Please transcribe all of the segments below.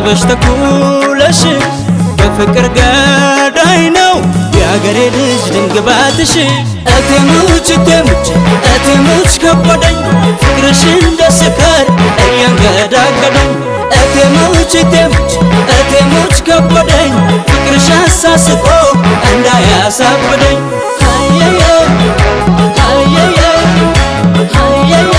አጥበሽ ተኩለሽ በፍቅር ገዳይ ነው የአገሬ ልጅ ድንግባትሽ እቴሙች እቴሙች እቴሙች ከበደኝ ፍቅርሽ እንደ ስካር እያንገዳገደኝ እቴሙች እቴሙች እቴሙች ከበደኝ ፍቅርሽ አሳስቆ እንዳያሳብደኝ አየየ አየየ አየየ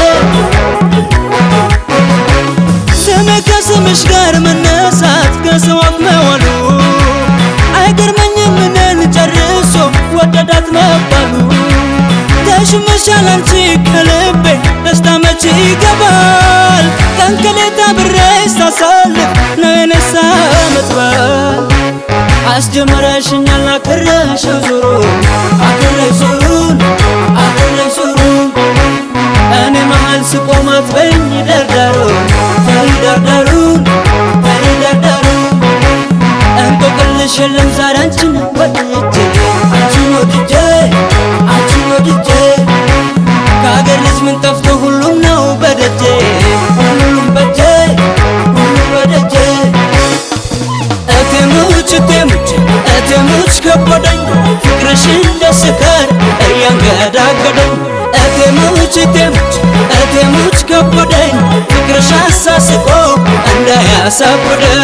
ስሜ ከስምሽ ጋር መነሳት ከሰው አፍ መዋሉ አይገርመኝም እኔን ጨርሶ ወደዳት መባሉ ተሽመሻል አንቺ ከልቤ ደስታ መቼ ይገባል ቀን ከሌት አብሬ ሳሳልፍ ነው የነሳ መጥባል አስጀመረሽኛል አከረሽው ዙሩ አከረሽ ዙሩን አከረሽ ዙሩን እኔ መሃል ስቆም አትበይኝ ደርዳሩ ተይደርደሩን ተይደርደሩን እንቆቅልሽ የለም ዛሬ አንቺን ወድጄ አንቺን ወድጄ አንቺን ወድጄ ከሀገር ልጅ ምን ጠፍቶ ሁሉም ነው በደጄ ሁሉም በጄ ሁሉም በደጄ እቴሙች እቴሙች እቴሙች ከበደኝ ፍቅርሽ እንደ ስካር እያንገዳገደኝ እቴሙች እቴሙች እቴሙች ከበደኝ ፍቅርሽ አሳስቆ እንዳያሳብደኝ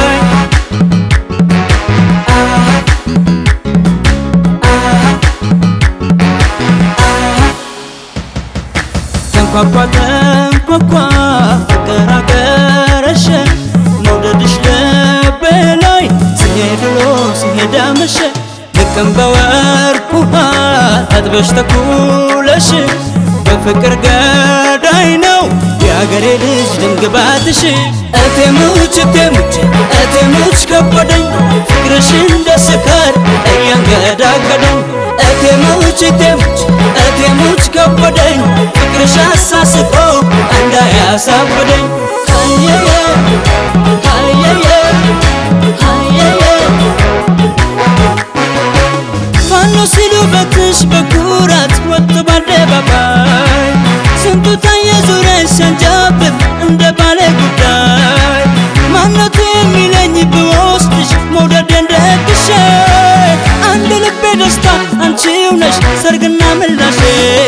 ተንኳኳ ተንኳኳ ፍቅር አገረሸ መውደድሽ ልቤ ላይ ሲሄድ ውሎ ሲሄድ አመሸ ልክም በወርቅ ውሃ አጥበሽ ተኩለሽ በፍቅር ገዳይ ነው የአገሬ ልጅ ድንግባትሽ እቴሙች እቴሙች እቴሙች ከበደኝ ፍቅርሽ እንደ ስካር እያንገዳገደኝ እቴሙች እቴሙች እቴሙች ከበደኝ ፍቅርሽ አሳስቆ እንዳያሳብደኝ አየየ አየየ አየየ ፋኖ ሲሉ በትሽ በኩራት ወጥ በአደባባይ ስንቱ ታየ ዙሪያሽ ሲያንጃብብ እንደ ባለ ጉዳይ ማነቱ የሚለኝ ብወስድሽ መውደድ እንደግሼ አንድ ልቤ ደስታ አንቺው ነሽ ሰርግና ምላሼ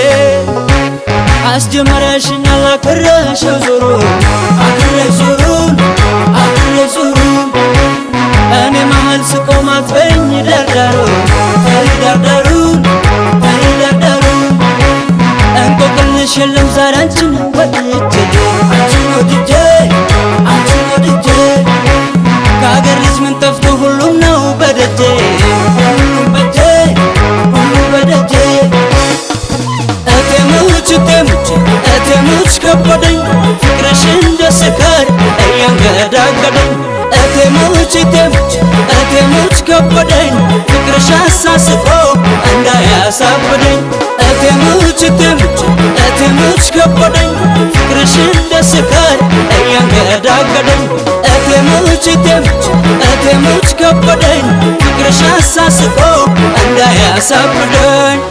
አስጀመረሽኛል አከረሽው ዙሩ አከረሽ ዙሩን አከረሽ ዙሩን እኔ መሃል ስቆም አትበይኝ ደርዳሩ ተይደርደሩን ተይደርደሩን እንቆቅልሽ የለም ዛሬ አንቺን ወድጄ አንቺን ወድጄ አንቺን ወድጄ ከሀገር ልጅ ምን ጠፍቶ ሁሉም ነው በደጄ ሁሉም በጄ ሁሉም በደጄ እቴሙች እቴሙች እቴሙች ከበደኝ ፍቅርሽ እንደ ስካር እያንገዳገደኝ እቴሙች እቴሙች እቴሙች ከበደኝ ፍቅርሽ አሳስቆ እንዳያሳብደኝ እቴሙች እቴሙች እቴሙች ከበደኝ ፍቅርሽ እንደ ስካር እያንገዳገደኝ እቴሙች እቴሙች እቴሙች ከበደኝ ፍቅርሽ አሳስቆ እንዳያሳብደኝ